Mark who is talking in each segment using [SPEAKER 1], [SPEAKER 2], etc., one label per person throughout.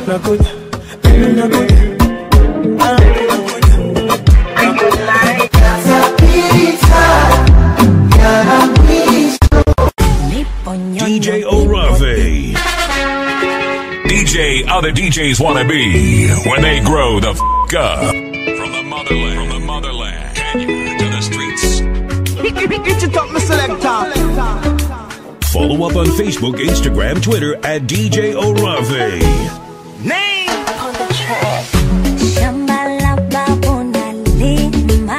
[SPEAKER 1] nakuja baby nakuja Ah,
[SPEAKER 2] DJ Orave. DJ other DJs want to be when they grow the f up. From the motherland, from the motherland, Kenya to the streets. Follow up on Facebook, Instagram, Twitter at DJ Orave.
[SPEAKER 3] Shamba la babu nalima,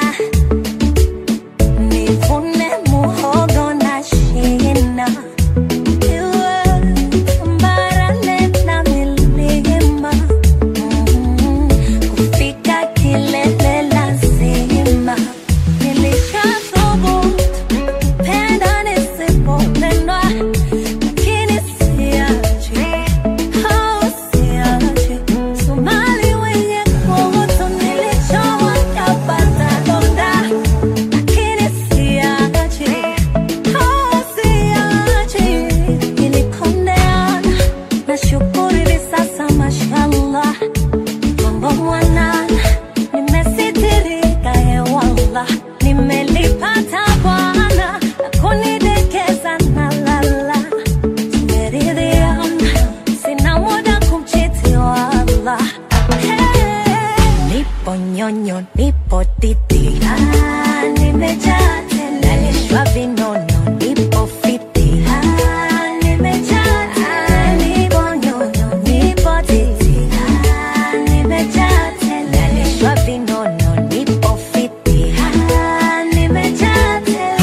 [SPEAKER 3] nivune muhogo na shina. Iwe tambarare na milima, mm, kufika kilele lazima. Nilishathubutu penda nisipopendwa, lakini siachi, oh, siachi. Somali wenye kuhusu nilichowa kapata donda, lakini siachi, oh, siachi. Nilikondeana, nashukuru hivi sasa mashallah, mambo mwanana, nimesitirika hewala, nimelipata Bwana na kunidekeza na lala Nimeridhia, sina muda kumchiti wala. Hey, nipo nyonyo, nipo titi, Ah, nimejaa tele, nalishwa vinono, nipo fiti, Ah, nimejaa tele, nipo nyonyo, nipo titi, Ah, nimejaa tele, nalishwa vinono, nipo fiti, Ah, nimejaa tele.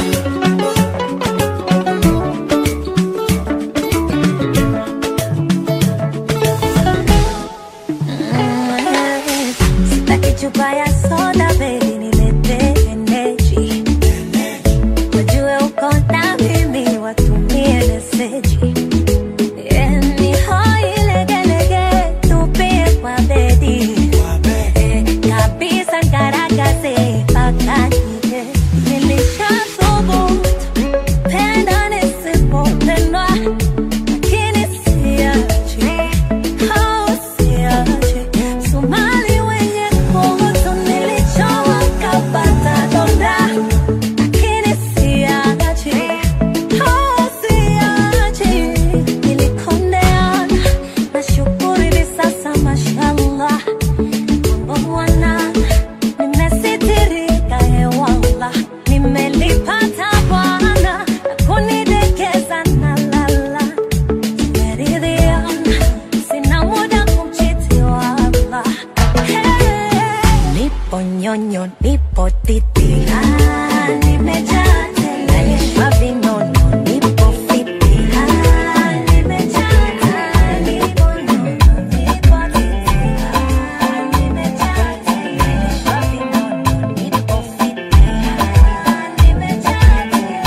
[SPEAKER 3] Sitaki chupa ya soda baby, nilete energy. Wajue uko na mimi, watumie meseji. Eh, ni hoi legelege, tupie kwa bedi. Eh, kabisa ngaragaze mpaka nje. Nilishathubutu, penda nisipopendwa, lakini siachi. Oh, siachi. Somali wenye kuhusu nilichowa kapata donda, lakini siachi. Oh, siachi. Nilikondeana, nashukuru hivi sasa mashallah. Mambo mwanana, nimesitirika hewala, nimelipata Bwana na kunidekeza na lala Nimeridhia, sina muda kumchiti wala. Hey, nipo nyonyo, nipo titi, Ah, nimejaa tele, nalishwa vinono, nipo fiti, Ah, nimejaa tele, nipo nyonyo, nipo titi, Ah, nimejaa tele, nalishwa vinono, nipo fiti, Ah, nimejaa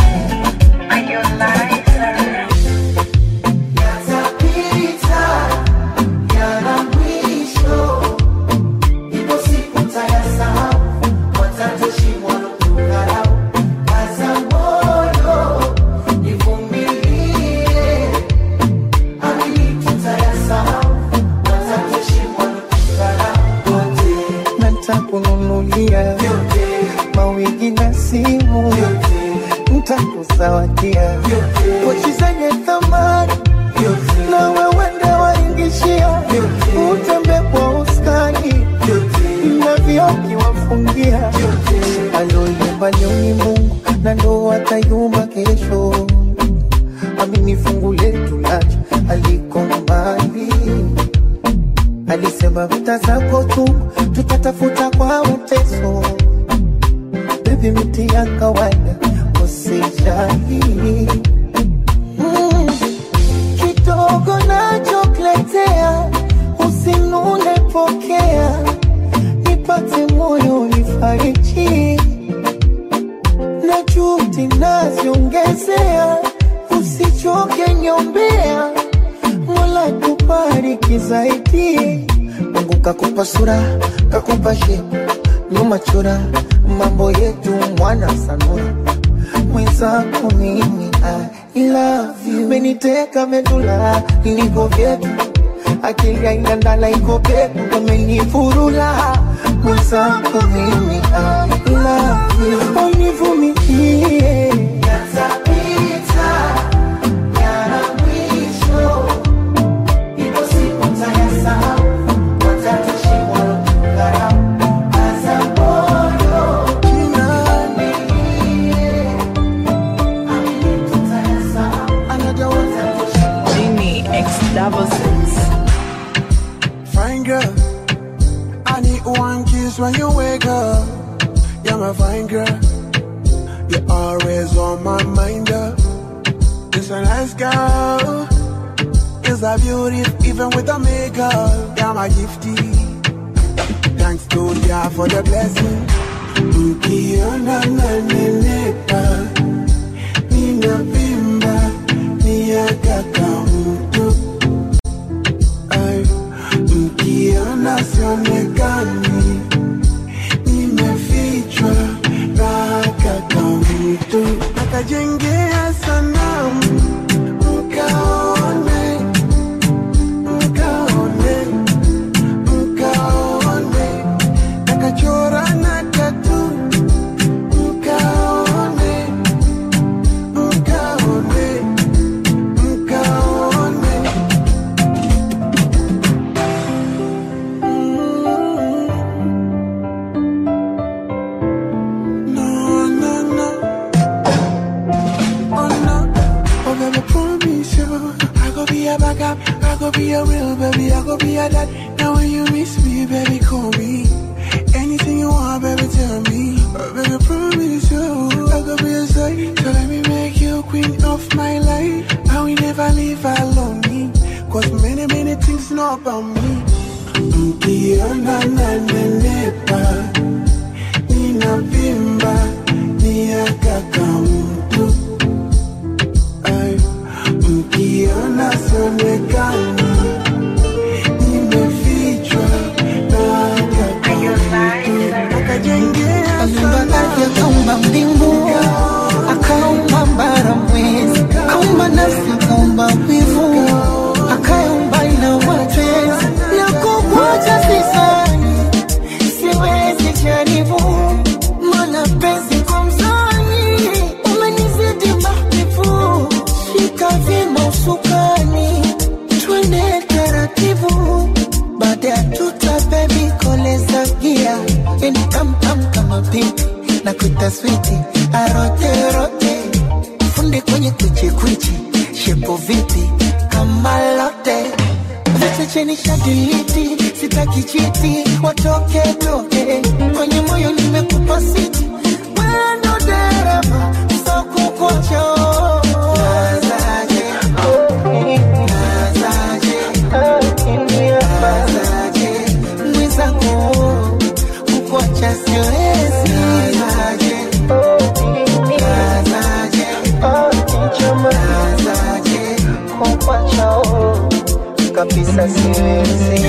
[SPEAKER 4] ntakununulia mawigi na simu ntakusawadia pochi zenye thamani na wewende waingishia utembe kwa uskani na vioki wafungia aloyumba nyoni Mungu na ndo atayumba kesho amini fungu letu lacha aliko mbali alisema vita zako tu tutatafuta kwa uteso bebi miti ya kawaida usijali mm. kidogo nachokuletea usinune pokea nipate moyo nifariji na juhudi naziongezea usichoke nyombea mola kubariki zaidi mungu kakupa sura kakupa shepu nyuma chora mambo yetu mwana sanura mwenzako mimi I love you meniteka medula niko vyetu akili haina ndala iko peku umenifurula mwenzako mimi I love you univumilie yatapita yana mwisho ipo siku tayasahau watatushimwa kudharau kaza moyo kinanilie amini tutayasahau another watatushimwa
[SPEAKER 5] Genie X double six.
[SPEAKER 1] Fine girl, I need one kiss when you wake up. You're my fine girl, you're always on my mind. Girl. It's a nice girl, it's a beauty even with the makeup. You're my gifty, thanks to ya for the blessing. Ukiona nanenepa, ninavimba, ni ya kaka mtu Ay, mkiona sionekani nimefichwa na kaka mtu akajengea sanamu mkaone mkaone mkaone akachora na tatu mkaone mkaone mkaone No, no, no. Oh, no. Oh, baby, promise you. I go be a backup. I go be a real baby. I go be a dad. Now when you miss me, baby, call me. Anything you want, baby, tell me. Oh, baby, promise you. I go be a side. So let me make you queen of my life. I will never leave alone. Cause many, many things know about me. Mkiona nanenepa ninavimba ni ya kaka mtu Ay, mkiona sionekani nimefichwa na kaka mtu akajengea
[SPEAKER 4] Aliumba ardhi akaumba mbingu akaumba bara mwezi akaumba nafsi akaumba wivu akaumba na mapenzi na kukuacha sisani siwezi jaribu mana penzi kwa mzani umenizidi mahbibu shika vima usukani twende taratibu baada ya tuta bebi koleza gia yani tamtam kama pipi na kuita switi aroterote funde kwenye kwichikwichi shepo vipi kama lote viche cheni shadiliti sitaki chiti watoke toke kwenye moyo nimekupa siti wendo dereva sokukocho nazaje nazaje nazaje mwenzangu kukuacha siwezi nazaje nazaje nazaje kukuacha kabisa siwezi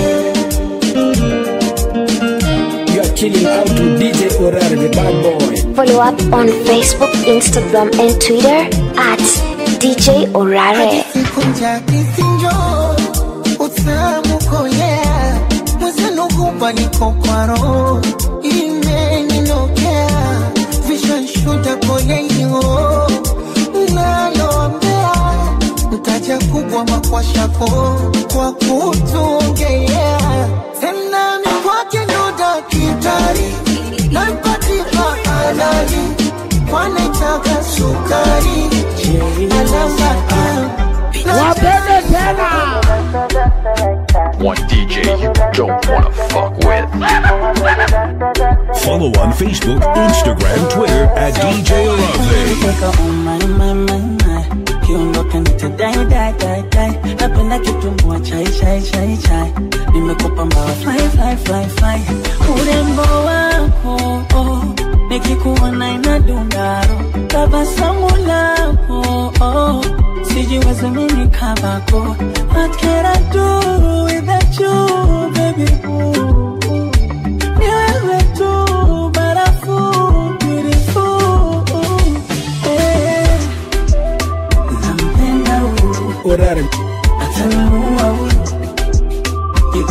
[SPEAKER 6] You are chilling out with DJ Orare, the bad boy.
[SPEAKER 7] Follow up on Facebook, Instagram, and Twitter at DJ Orare.
[SPEAKER 4] sikunja kisinjo utamu kolea mwezenu hupa niko kwa roho imeninokea vishanshuda koleio naloambea mtaja kubwa makwashako kwa kutungea tena mikwake ndoda kitari nampatika halali kwanaitaka sukari alama
[SPEAKER 6] Wapende tena.
[SPEAKER 8] One DJ you don't wanna fuck with.
[SPEAKER 2] Follow on Facebook, Instagram, Twitter at DJ Orave.
[SPEAKER 9] Kutoka umai mai mai mai kiondoka nitadai dai dai dai napenda kitumbua chai chai chai chai nimekupa mbawa fly fly fly fly urembo wako oh, nikikuona inadundaro tabasamu lako oh, sijiwezi mimi kabako what can I do without you baby ooh, ooh. Ni wewe tu barafu beautiful eh. Nampenda huyu
[SPEAKER 6] Orare.
[SPEAKER 9] ataniua huyu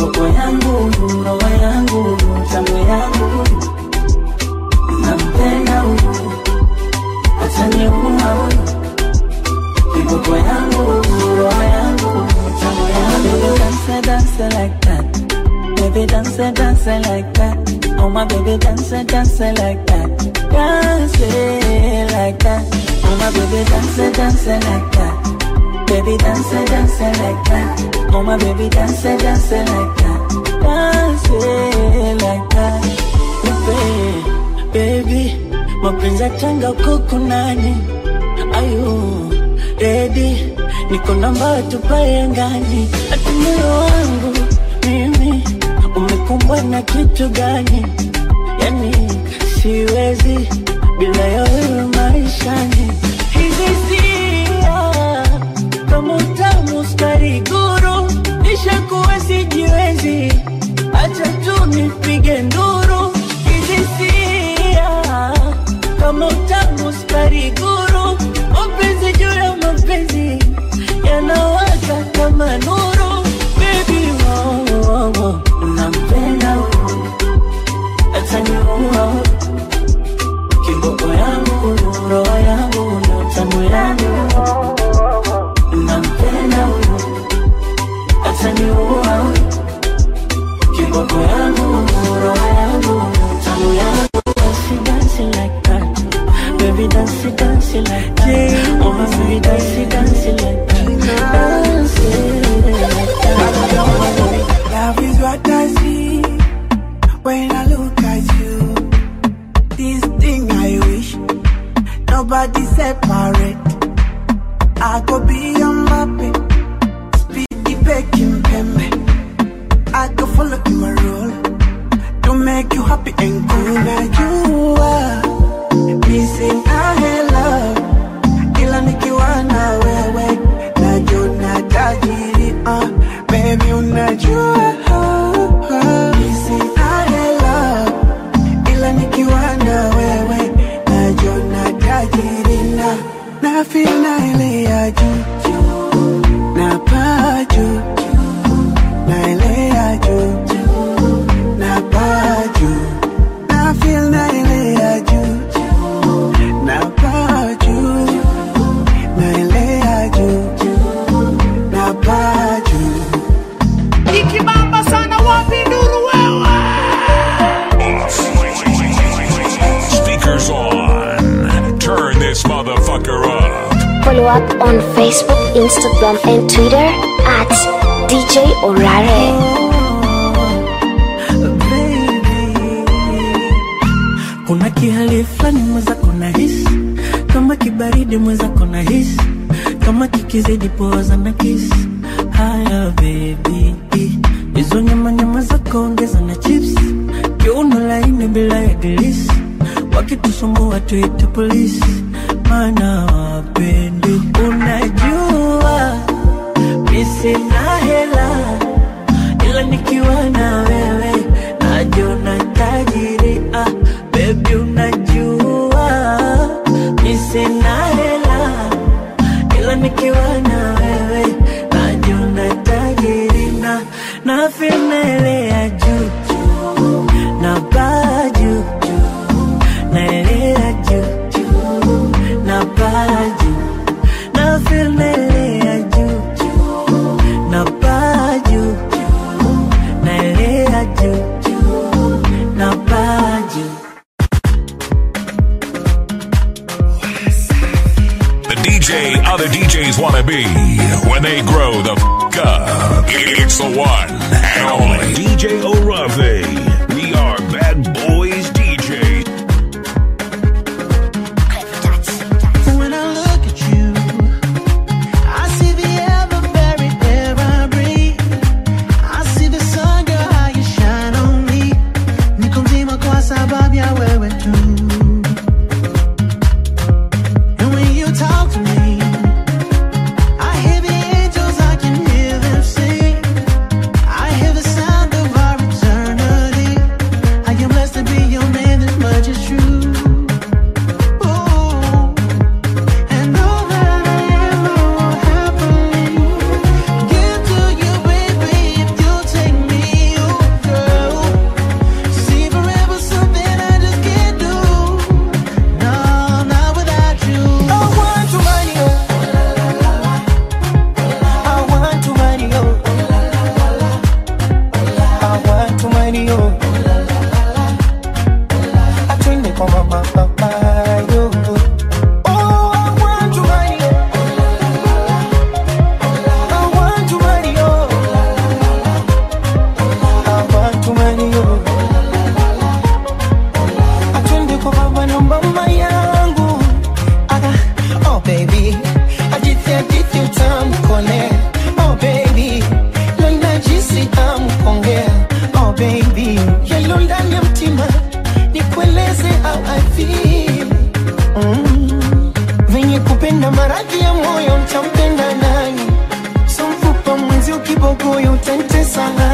[SPEAKER 9] kiboko yangu roho yangu tamu yangu nampenda huyu ataniua huyu kiboko yangu roho yangu tamu yangu dance dance like that baby dance dance like that oh my baby dance dance like that dance like that oh my baby dance dance like that Baby dance, dance like that. Oh my baby dance, dance like that. Dance like that. Baby, baby, mapenzi tanga huko nani? Ayu, ready, niko namba tupae angani. Ati moyo wangu mimi umekumbwa na kitu gani? Yani siwezi bila ya wewe maishani. Hizi sia kama utamu skari guru, nishakuwa sijiwezi, acha tu nipige nduru. Hizi sia kama utamu skari guru, mapenzi juu ya mapenzi yanawaka kama nuru. Baby, wow, wow, wow. unampenda huyu, ataniua kiboko yangu, roho yangu, ndo tamu yangu nampenda huyu ataniua huyu kiboko yangu roho yangu tamu yangu Dance, dance like that. Baby, dance, dance like that. Oh, my baby, dance, dance like that. Dance like that.
[SPEAKER 1] Love is what I see when I look at you. This thing I wish nobody separate. I could be your mappy, speedy baking pembe. I could follow your rule to make you happy and cool. Now you are missing I love, ila nikiwa na wewe najua tajiri. Uh, baby unajua missing I love, ila nikiwa na wewe najua tajiri na na feel na ile ya juu juu, na paa juu na ile ya juu juu, na paa juu na feel na ile ya juu juu, na paa juu na ile ya juu juu, na paa juu
[SPEAKER 10] ikibamba sana wapi nuru wewe
[SPEAKER 2] Speakers on. Turn this motherfucker up.
[SPEAKER 7] Follow up on Facebook, Instagram, and Twitter at DJ Orare.
[SPEAKER 9] kuna kihali fulani mwenzako na hisi kama kibaridi mwenzako na hisi kama kikizidi poza na kisi haya bebi hizo nyama nyama zako ongeza na chips kiuno laini bila ya glisi wakitusumbua tuite polisi mana wapendi unajua misina hela ila nikiwa na wewe najona tajiri ah, bebi unajua mi sina hela ila nikiwa na wewe najona tajiri na na finele ya juu juu, na baa juu juu, na ile ya juu juu, na baa juu na finele ya juu juu, na baa juu juu, na ile ya juu juu, na baa juu
[SPEAKER 2] The DJ other DJs want to be when they grow the f up. It's the one and only DJ Orave. We are bad boys DJs.
[SPEAKER 4] When I look at you, I see the ever buried air I breathe. I see the sun, girl, how you shine on me. Niko mzima kwa sababu ya wewe tu. And when you talk to me, I hear the angels, I can hear them sing.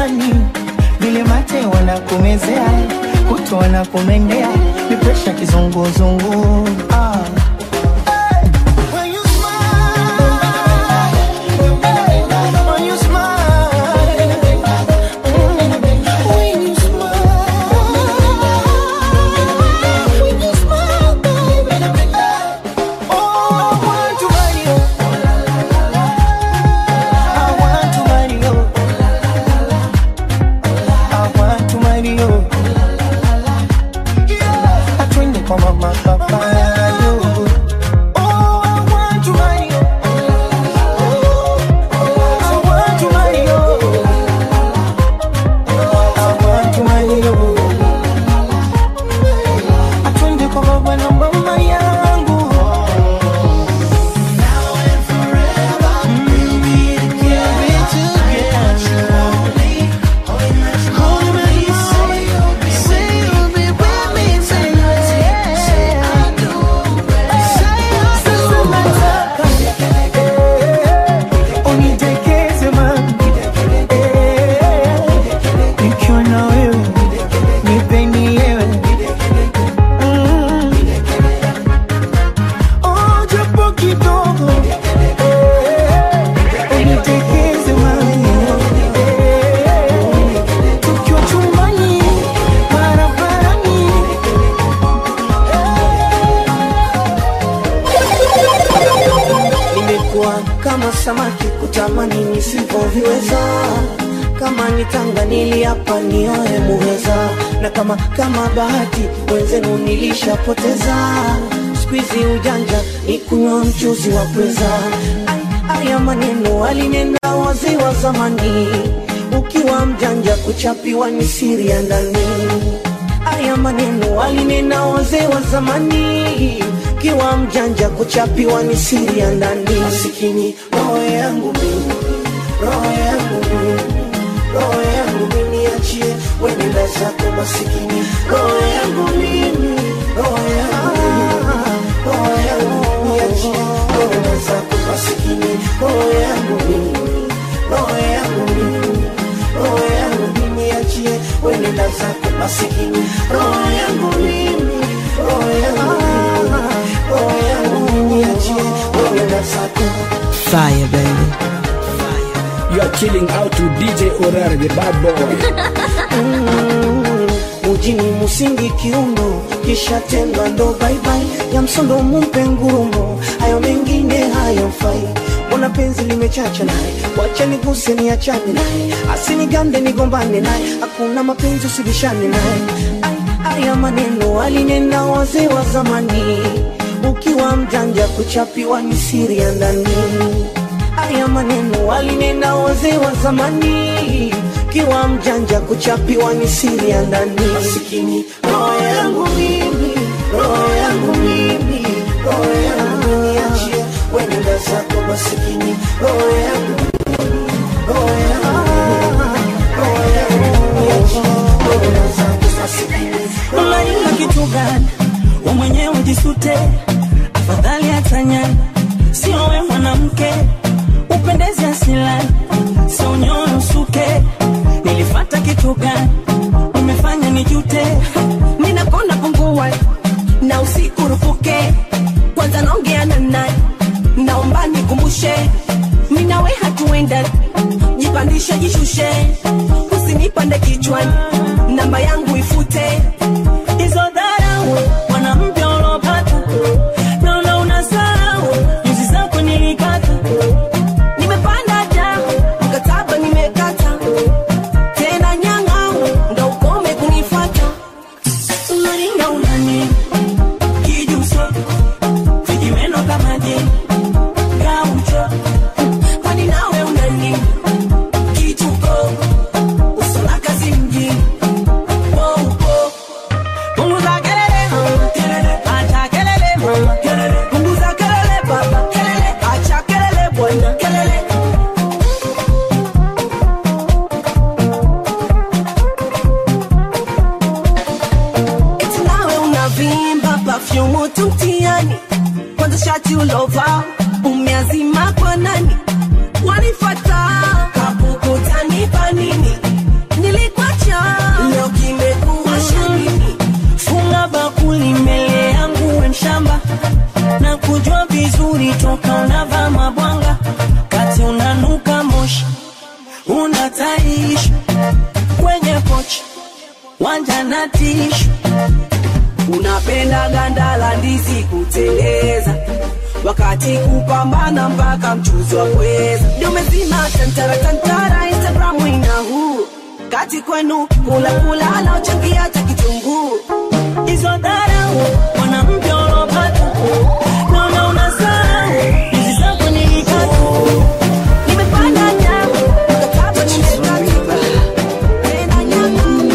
[SPEAKER 9] chumbani vile mate wanakumezea kuto wanakumendea ni presha kizunguzungu ah. When you smile, when you smile, when you smile, when you smile, baby. Oh, I want to marry you. I want to marry you. I want to marry you. Yeah. Atwende kwa mama papa yo. Oh, I want to marry you. I want to marry you. I want to marry you. Atwende kwa baba na mama yangu. Nikiwa na wewe, nipeni wewe. Mm. Oh, japo kidogo unitekeze mami tukiwa chumbani barabarani
[SPEAKER 11] nimekuwa kama samaki kutamani nisivyoviweza kama nitanga niliapa nioe muheza na kama kama bahati wenzenu nilishapoteza skuizi ujanja ni kunywa mchuzi wa pweza Ai, haya maneno alinena wazee wa zamani ukiwa mjanja kuchapiwa ni siri ya ndani haya maneno alinena wazee wa zamani kiwa mjanja kuchapiwa ni siri ya ndani masikini roho yangu mimi roho yangu mimi roho yangu mimi achie wenenda zako masikini roho yangu mimi roho yangu mimi roho yangu mimi achie wenenda zako masikini roho yangu mimi roho yangu mimi roho yangu mimi achie wenenda zako masikini roho yangu mimi roho yangu mimi roho yangu mimi achie wenenda zako
[SPEAKER 9] Fire baby
[SPEAKER 6] You are chilling out to DJ Orare, the bad boy.
[SPEAKER 11] Mm, mujini musingi kiuno kisha tenda ndo baibai ya msondo mumpe ngurumo hayo mengine hayamfai mbona penzi limechacha naye wacha niguse niachane naye asinigande nigombane naye hakuna mapenzi usibishane naye Ai, haya maneno alinena wazee wa zamani ukiwa mjanja kuchapiwa ni siri ya ndani haya maneno alinena wazee wa zamani kiwa mjanja kuchapiwa ni siri ya ndani masikini roho yangu mimi roho yangu mimi roho yangu mimi achie wenenda zako masikini roho yangu roho yangu roho yangu mimi achie wenenda zako masikini
[SPEAKER 9] unalinga kitu gani we mwenyewe jisute afadhali hatanyani sio we mwanamke upendezi asilani sio nyoyo usuke nilifata kitu gani umefanya nijute
[SPEAKER 12] ninakona pungua na usiku rupuke kwanza naongea na nani naomba nikumbushe minawe hatuenda jipandishe jishushe usinipande kichwani namba yangu ifute
[SPEAKER 9] hizo dharau mwanamke ulopata naona unasahau nyuzi zako nilikata
[SPEAKER 12] nimepanda ja mkataba nimekata tena nyang'au ndo ukome kunifata
[SPEAKER 9] unaringa unani kijuso vijimeno kama je gaucho
[SPEAKER 12] kwani nawe unani kituko usola kazi mjini poupo
[SPEAKER 9] punguza kelele kelele acha kelele mama kelele
[SPEAKER 12] punguza kelele baba kelele acha kelele bwana kelele eti nawe unavimba pafyumu tu mtiani kwanza shati ulova umeazima kwa nani wanifata kapukutanipa nini
[SPEAKER 9] ukitoka unavaa mabwanga kati unanuka moshi unataishi kwenye pochi wanja na tishu
[SPEAKER 12] unapenda ganda la ndizi kuteleza wakati kupambana mpaka mchuzi wa pweza dumezima tantara tantara instagramu ina huu kati kwenu kula kula anaochangia hata kitunguu
[SPEAKER 9] hizo dharau mwanamke uliopata naona unasahau hizi zako nilikata
[SPEAKER 12] nimepanda nyamu mkataba nimekatiba tena nyamu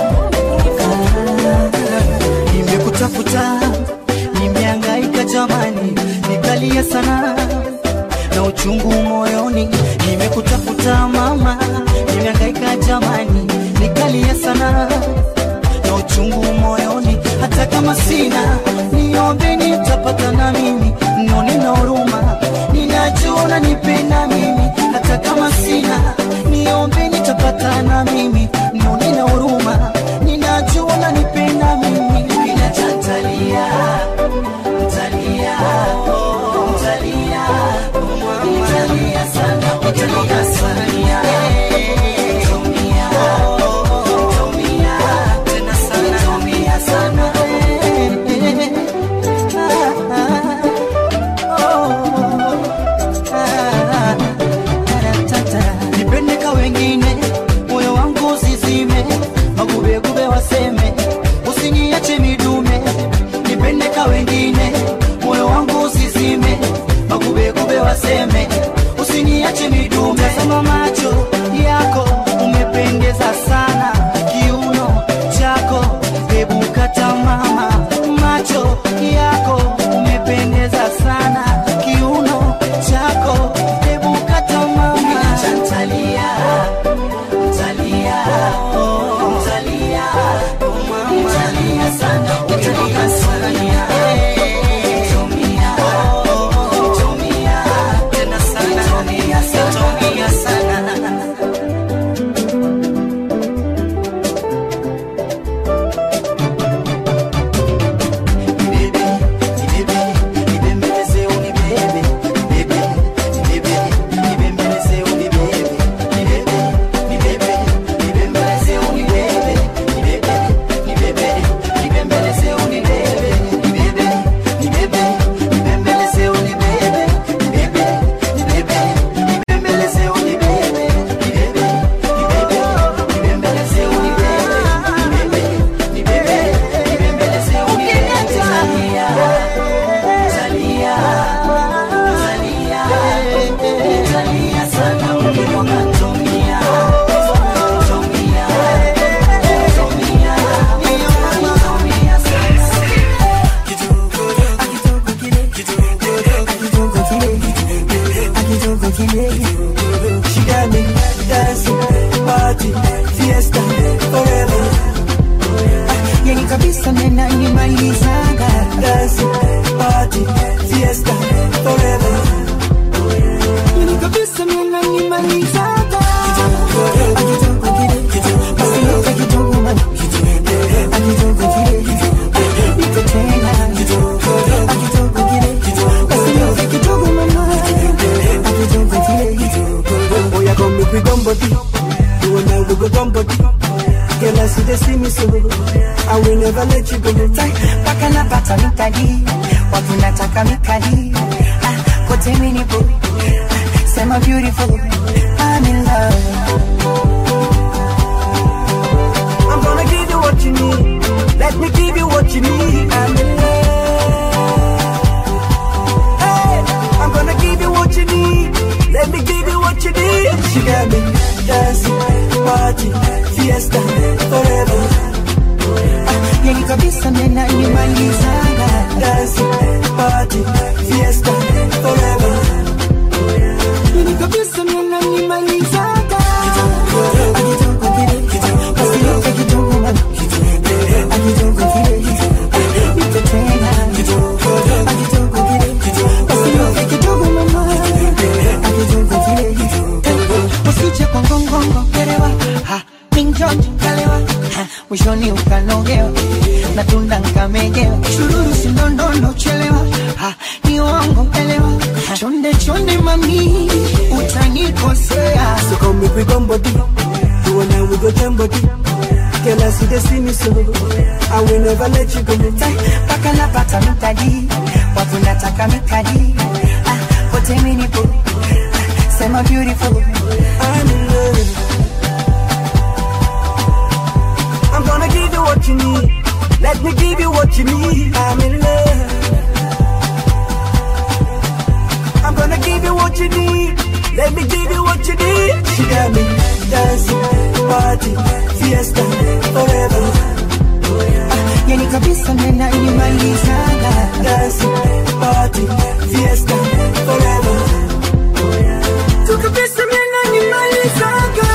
[SPEAKER 11] nimekutafuta nimeangaika jamani nikalia sana na uchungu moyoni nimekutafuta mama nimeangaika jamani nikalia sana na uchungu moyoni hata kama sina niombe nitapata na mimi nione na huruma ninajua nipenda mimi hata kama sina niombe nitapata na mimi nione na huruma ninajua nipenda mimi bila tantalia Mtalia, mtalia, mtalia sana, mtalia sana. Tumia, tumia, tena sana, tumia sana. Nipende ka wengine, moyo wangu usizime, magubegube waseme, usiniache midume. Nipende ka wengine, moyo wangu usizime, magubegube waseme, usiniache midume. Tazama macho yako, umependeza sana, kiuno chako, hebu kata mama. Macho yako, umependeza sana, kiuno chako, hebu kata mama. Chantalia, Mtalia, oh, mtalia, oh mama, mtalia sana, mtalia sana. Tumia, oh, tumia, tena sana, tumia sana, tumia sana.
[SPEAKER 13] She got me dancing, party, fiesta, forever. Yani kabisa mena nimalizaga dancing, party, fiesta, forever. Yani kabisa mena nimalizaga Akitoka kile, basi yote kidogo man. Akitoka kile, niko tena. Akitoka kile, basi yote kidogo mama. Akitoka kile, oh yeah, come make we gum body. You and I we go gum body. Girl, I see they see me so I will never let you go.
[SPEAKER 14] mpaka napata mikadi watu nataka mikadi ah, kote minipo ah, sema beautiful I'm in love
[SPEAKER 13] I'm gonna give you what you need. Let me give you what you need. I'm in love. Hey, I'm gonna give you what you need. Let me give you what you need. She got me dancing, party, fiesta, forever.
[SPEAKER 14] yani kabisa mena nimalizaga
[SPEAKER 13] Dancing, party, fiesta, forever.
[SPEAKER 14] yani kabisa mena nimalizaga akitoka kile basi yote kidogo man. akitoka kile niko tena akitoka kile basi yote kidogo mama akitoka kile usije kwa ngongongo kerewa ha minjonjo kalewa ha mwishoni ukanogewa na tunda nkamegewa chururu sindondondo chelewa ha, ni wango elewa chonde chonde mami utanikosea
[SPEAKER 11] So come make we gum body. You and I we go jam body. Girl, I see they see me so. I will never let you go.
[SPEAKER 14] paka napata mtaji watu nataka mikadi ah, kote minipo ah, sema beautiful
[SPEAKER 11] I'm in love. I'm gonna give you what you need. Let me give you what you need. I'm in love. I'm gonna give you what you need. Let me give you what you need. She got me dancing, party, fiesta, forever.
[SPEAKER 14] yani kabisa nena inimalizaga
[SPEAKER 11] Dancing, party, fiesta, forever. Tu kabisa nena nimalizaga.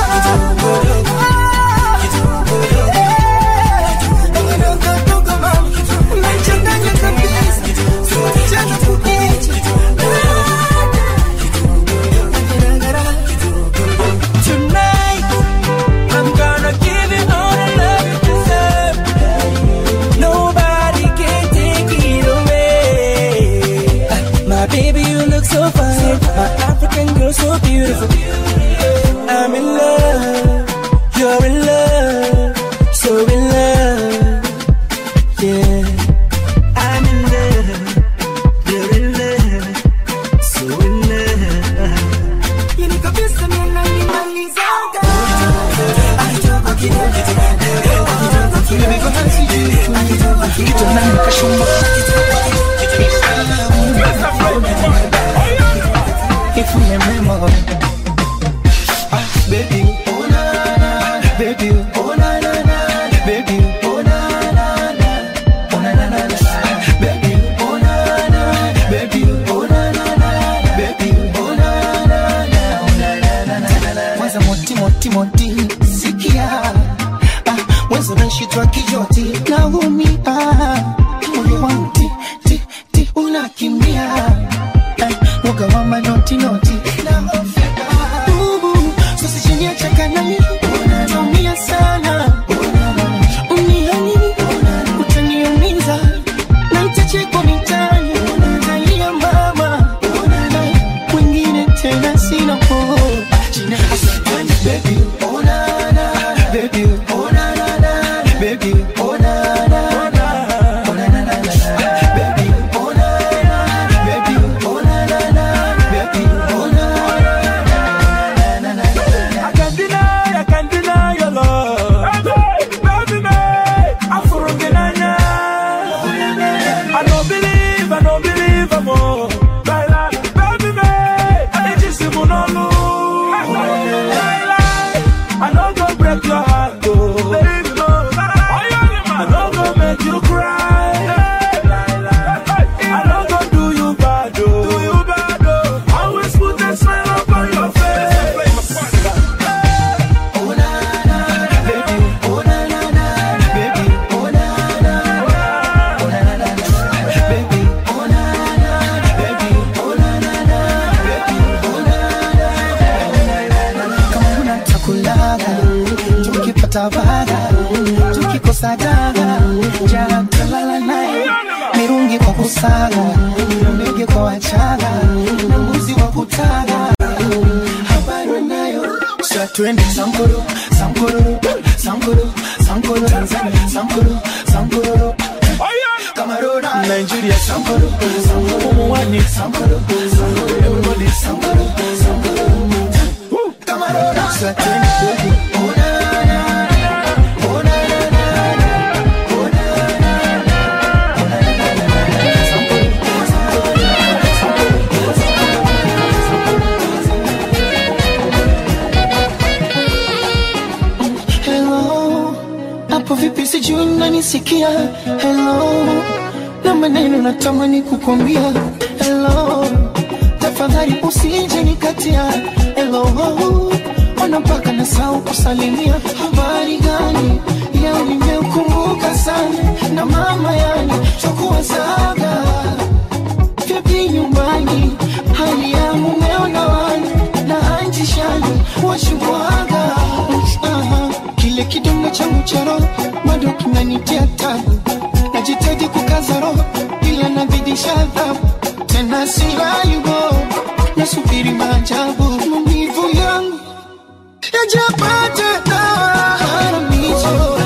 [SPEAKER 9] Tonight, I'm gonna give you all the love you deserve. Nobody can take it away. Ah, My baby, you look so fine. My African girl, so beautiful. I'm in love. You're in love. So in love. Yeah.
[SPEAKER 11] I'm in love. You're in love. So in love.
[SPEAKER 14] yani kabisa nena inimalizaga
[SPEAKER 9] If you remember, ah, baby, oh na na, baby, oh na na na, baby, oh na na na, oh na na na na, baby, oh na na, baby, oh na na na, baby, oh na na na, oh na na na na na. Mwanza moti moti moti, sikia, ah, mwanza nashitwa kijoti, naumia, moyo wangu ti ti ti unakimbia Woga wa manoti noti Ubu, sasa chini ya chakanani Tumia sana Uniani, utaniumiza Na itachekwa mitani Utalia mama Wengine tena sina po Baby, oh na na Baby, oh na na na Baby, oh na na na Oh na na na na Baby, oh na na Baby, oh na na na Baby, oh na na na
[SPEAKER 10] I can't deny, I can't deny your love. Baby, me, I'm from Kenanya. I don't believe, I don't believe I'm all. Baila, baby, me, I just see monolo. I don't go break your heart, oh. Baby, no. I don't go make you cry. I don't go do you bad, oh. Do you bad, oh. Always put a smile upon your face.
[SPEAKER 9] kama una takulaga tukipata vaga tukikosa daga jana talala naye mirungi kwa kusaga ndege kwa wachaga na mbuzi wa kutaga habari nayo sa twende sankoro sankoro sankoro sankoro Tanzania sankoro sankoro Cameroon Nigeria sankoro sankoro Mwani sankoro sankoro everybody sankoro sankoro Cameroon sa twende oh na na oh na na na oh na na na oh na na na sankoro Hello, hapo vipi sijui unanisikia? Hello, na maneno natamani kukwambia. Hello, tafadhali usije nikatia. Hello, ona mpaka nasahau kusalimia. Habari gani? Leo nimeukumbuka sana na mama yani chokuwazaga vipi nyumbani, hali ya mumeo na wana na anti shani washubwaga Aha, kile
[SPEAKER 13] kidonda changu cha roho bado kinanitia tabu najitaji kukaza roho ila nazidisha adhabu tena silayubo nasubiri maajabu maumivu yangu yajapata dawa haramizo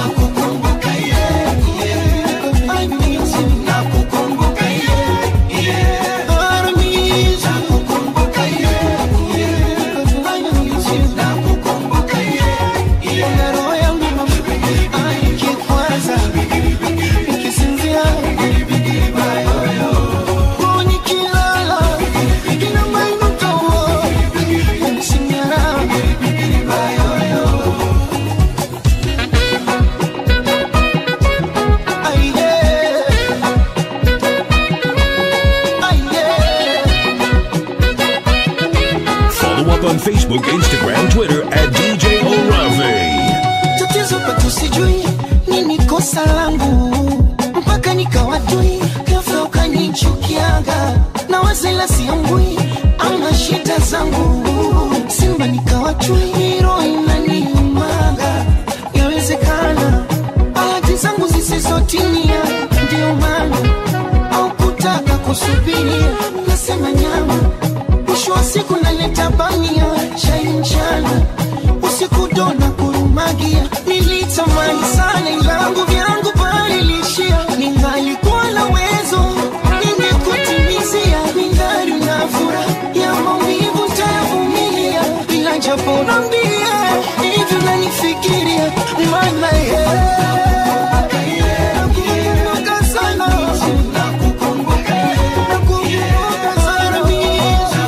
[SPEAKER 2] Follow up on Facebook, Instagram, Twitter at DJ Orave.
[SPEAKER 13] tatizo kwetu sijui nini kosa langu mpaka nikawatui ghafla ukanichukiaga na wazela siambui ama shida zangu simba nikawatui roho inaniumaga yawezekana bahati zangu zisizotimia ndio maana au kutaka kusubiria nasema nyama mwisho wa siku naleta bamia chai mchana usiku dona kurumagia nilitamani sana ilangu vyangu palilishia ningalikuwa na wezo ningekutimizia ningali na fura ya maumivu tayavumilia ila japo nambie hivyo nanifikiria maana ye nakumbuka sana nakumbuka sana mimi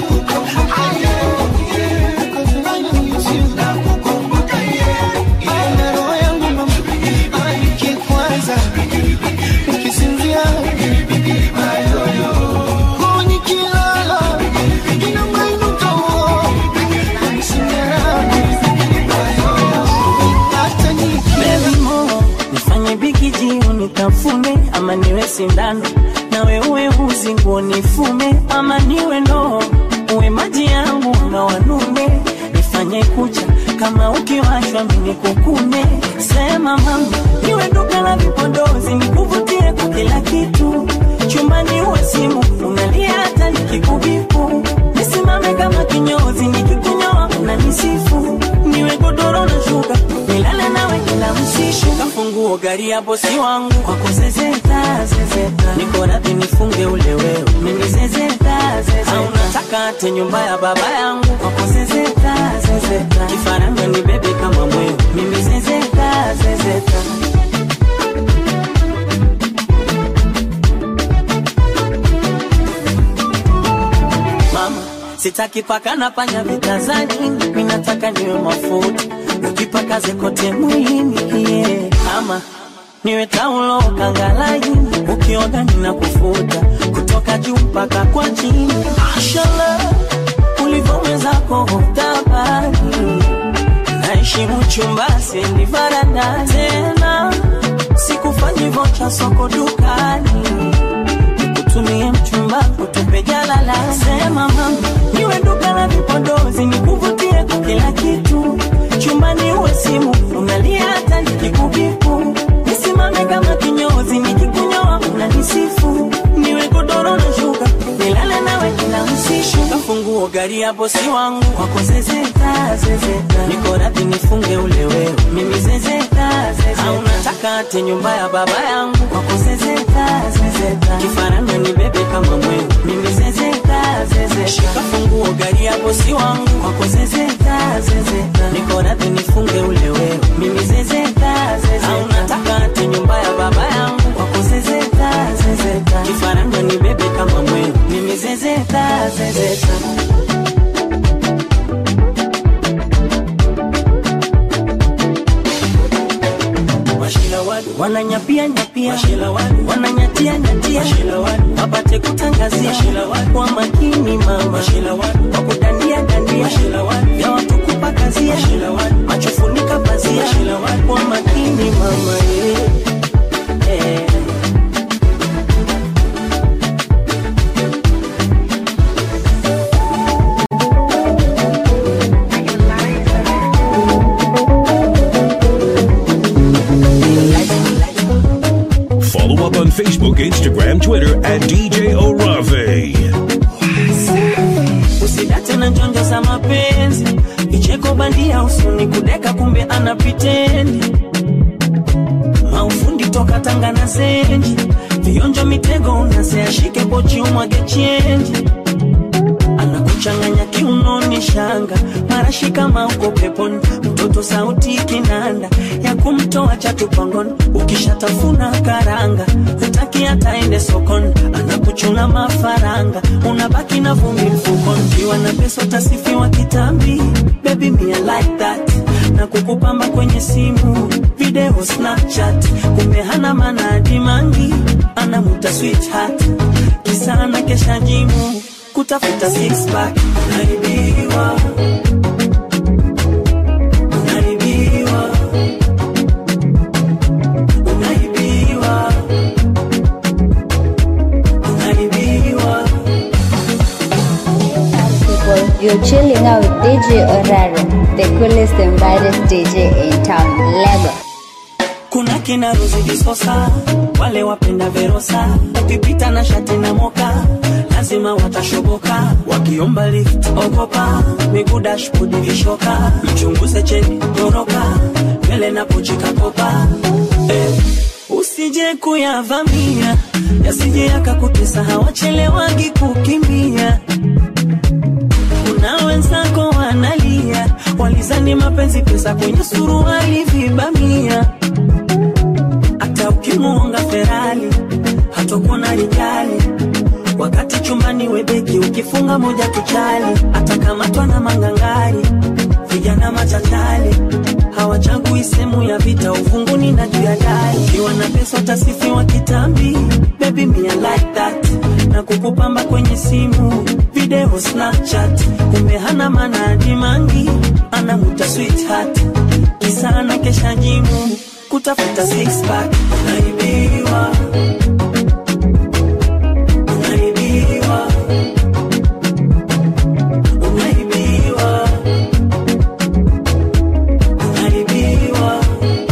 [SPEAKER 9] Baby mo, nifanye bikiji unitafune ama niwe sindano nawe uwe uzi nguo nifume ama niwe ndoo uwe maji yangu na wanume nifanye kucha kama ukiwashwa mini kukune sema mama niwe duka la vipodozi nikuvutie kwa kila kitu chumbani uwe simu unalia hata nikikubipu nisimame kama kinyozi nikikunyoa unanisifu niwe godoro na shuka nilale nawe kila msiku kafunguo gari ya bosi wangu kwa kuzezeta zezeta niko radhi nifunge ule wewe mimi zezeta zezeta au nataka ate nyumba ya baba yangu kwa kuzezeta zezeta kifaranga ni bebe kama mwewe mimi zezeta zezeta mama sitaki paka na panya vitazani mimi nataka niwe mafuta ukipakaze kote mwilini yeah. ama niwe taulo kangalaini ukioga nina kufuta kutoka juu mpaka kwa chini mashallah ulivyowezako tabani naheshimu chumba sendi varanda tena sikufanyi vocha soko dukani nikutumie mchumba kutupe jalala sema mama niwe duka la vipodozi nikuvutie kwa kila kitu chumbani uwe simu unalia hata nikikubipu nisimame kama kinyozi nikikunyoa unanisifu niwe godoro na shuka nilale nawe kila msishu kafunguo gari ya bosi wangu kwako zezeta zezeta niko radhi nifunge ule wewe mimi zezeta zezeta au nataka ate nyumba ya baba yangu kwako zezeta zezeta kifaranga ni bebe kama mwewe mimi zezeta zezeta shika funguo gari ya bosi wangu kwako zezeta zezeta niko radhi nifunge ule wewe mimi zezeta zezeta au nataka ate nyumba ya baba yangu kwako zezeta zezeta kifaranga ni bebe kama mwewe mimi zezeta zezeta wananyapia nyapia wananyatia nyatia wapate kutangazia kwa makini mama kwa kudandia dandia vya watu kupakazia machofunika pazia kwa makini mama yeah. Yeah.
[SPEAKER 2] on Facebook, Instagram, Twitter at DJ Orave.
[SPEAKER 9] usidate na njonjo za mapenzi vicheko bandia usuni kudeka kumbe ana pitendi maufundi toka tanga na zenji vionjo mitego unaseashike pochi umwage chenji anakuchanganya kiunoni shanga marashi kama uko peponi mtoto sauti kinanda ya kumtoa chatupangoni ukishatafuna karanga hutaki hataende sokoni anakuchuna mafaranga unabaki na vumbi mfukoni kiwa na pesa utasifiwa kitambi baby me I like that na kukupamba kwenye simu video snapchat kumbe hana manadi mangi anamuta sweetheart kisa na kesha jimu kutafuta six pack unaibiwa unaibiwa unaibiwa unaibiwa
[SPEAKER 15] people, you're chilling out with DJ Oraro, the coolest and baddest DJ in town, Lego.
[SPEAKER 9] kuna kina Rozi Disosa, wale wapenda Verosa, ukipita na shati na moka lazima watashoboka, wakiomba lift ogopa, miguu dashboard vishoka, mchunguze cheni toroka, mbele na pochi kakopa eh, usije kuyavamia yasije yakakutesa, hawachelewagi kukimbia kuna wenzako wanalia, walizani mapenzi pesa kwenye suruali vibamia hata ukimuonga Ferrari hatokuona rijali, wakati chumbani webeki ukifunga moja tuchali, atakamatwa na mangangari, vijana machachali hawachagui sehemu ya vita, uvunguni na juu ya dari. Ukiwa na pesa utasifiwa kitambi, baby me I like that, na kukupamba kwenye simu video Snapchat, kumbe hana manadi mangi, anamuta sweetheart, kisa na kesha jimu kutafuta six pack, unaibiwa unaibiwa unaibiwa unaibiwa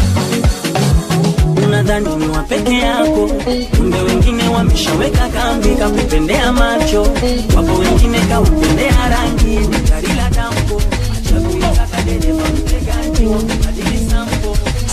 [SPEAKER 9] unadhani ni wa peke yako kumbe wengine wameshaweka kambi kakupendea macho wapo wengine kaupendea rangi ni gari la dampo chakuitaka dereva mtegaji badili sampo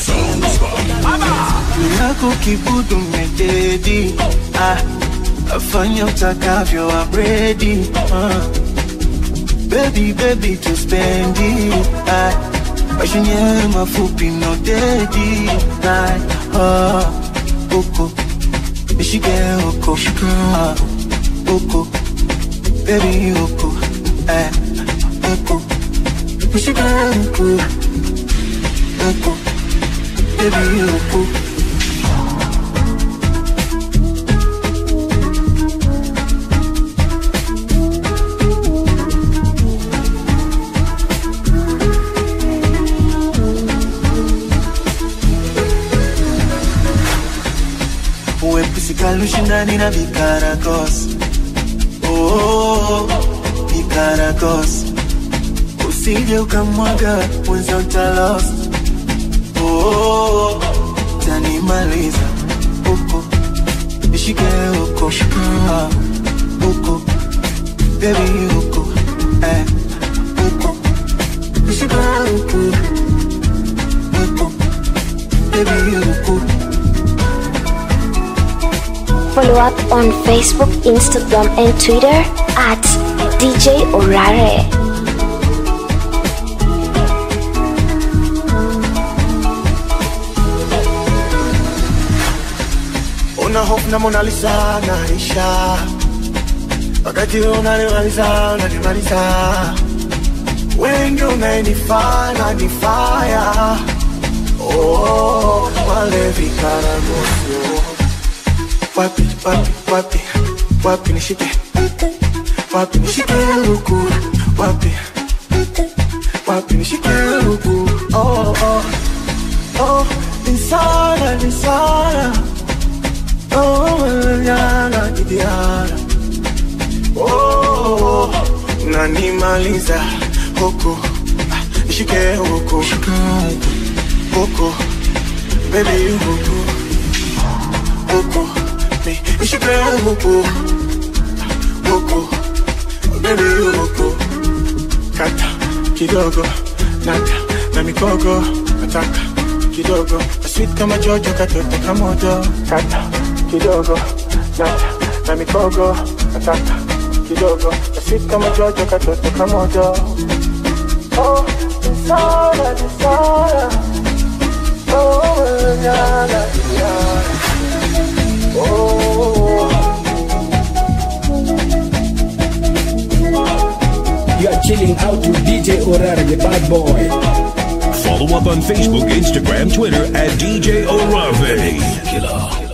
[SPEAKER 16] yako kibudu mededi ah, afanya utakavyo abredi ah. Baby, baby, to spendi ah, maisha yenyewe mafupi no dedi ah, ah, uko nishike uko ah, uko baby uko eh, uko nishike uko uko baby uko uepusika ushindani na vikaragos oh, vikaragos usije ukamwaga mwenza utalos oh, tanimaliza uko nishike uko ah, uko bebi uko eh, uko nishike uko uko bebi uko
[SPEAKER 7] Follow up on Facebook, Instagram, and Twitter at DJ Orare.
[SPEAKER 16] una hofu na Mona Lisa naisha, wakati unanimaliza unanimaliza, wengi unayenifaa na nifaya oh, wale vikaragosio wapi wapi wapi wapi nishike wapi nishike huku wapi wapi nishike huku oh, oh, oh, nisana nisana oh, nyana kidiana oh, nanimaliza huku Ah, nishike huku huku baby huku huku me nishike huku huku baby huku kata kidogo nata na mikogo nataka kidogo sweet kama jojo katoto kamoto kata kidogo nata na mikogo nataka kidogo sweet kama jojo katoto kamoto oh desire desire oh yana yana oh
[SPEAKER 6] You are chilling out to DJ Orare, the bad boy.
[SPEAKER 2] Follow up on Facebook, Instagram, Twitter at DJ Orave. Killer.